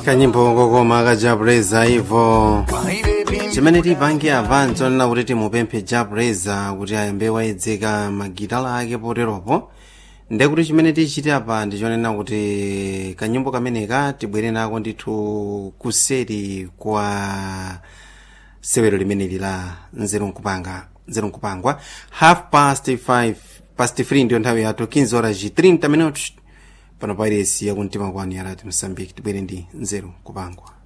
kanyimbo kokoma kajabuleza ivo chimene tipange avanso nena kuti timupemphe jabuleza kuti ayambe wayedzeka magitala ake poteropo nde kuti chimene tichite apa ndichonena kuti kanyimbo kameneka tibwere nako ndithu kuseri kwa sewero limeneli la nzeru nkupanga nzeru nkupangwa half past 5 past 3 ndiyo nthawi yathu 15 horas 30 minutos pano pa iresi yakumtima kwanu yarati msambiki tibwere ndi nzeru nkupangwa